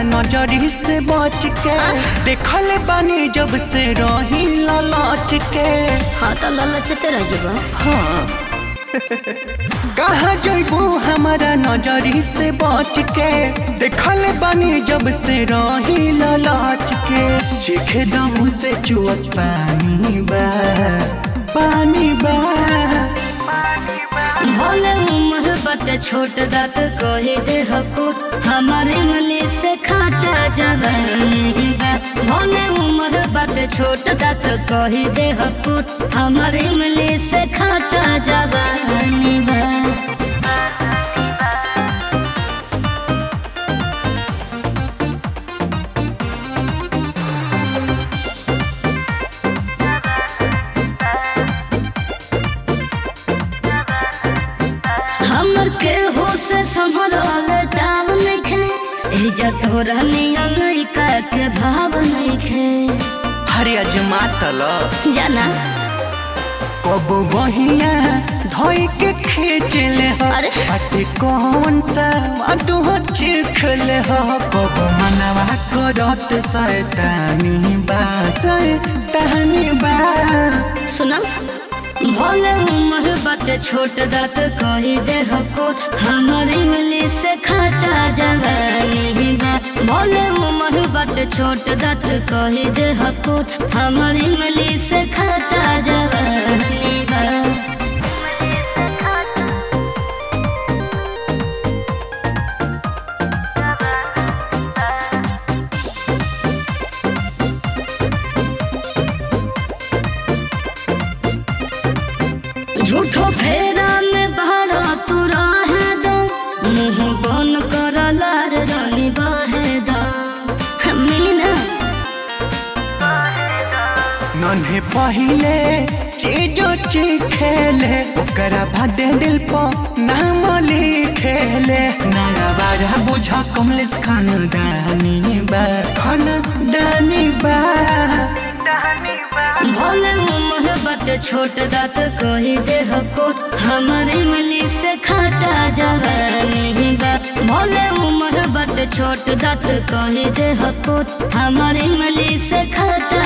नजरी से बच के देखल बानी जब से रही लालच के हाँ तो ललचते रह जब हाँ कहाँ जइबू हमारा नजरी से बच के देखल बानी जब से रही लालच के चेखे दम से चुअत पानी बा पानी बा भले उम्र बट छोट दात कहे दे हकुट हमारे इमली से खाता जवानी बा भले उम्र बट छोट दात कहे दे हकुट हमारे इमली से खाता जवानी बा हमर के हो से संभरल दाव नइखे इज्जत हो रहनी लड़का के भाव नइखे हरे अजमा तल जाना कब बहिया धोई के खींच ले हो अरे। अटे कौन सा तू चिख ले हो कब मनवा करत सैतानी बा सैतानी बा सुना भले उम्र बट छोट दात कही दे हकोट हमर इमली से खाता जवानी बा भले उम्र बट छोट दात कही दे हकोट हमर इमली से खाता जवानी बा झूठो फेरा में बहरा तू रहे दो मुंह बन कर लार रानी बहे दो मिली ना नन्हे पहिले चीजो खेले ओकरा भादे दिल पर नाम लिखेले नया बाजा बुझ कमलेश खान दानी बा खान दानी बा भले उम्र बट छोट दात कही दे हकोट हमर इमली से खाता जवानी बा भले उम्र बट छोट दात कही दे हकोट हमर इमली से खाता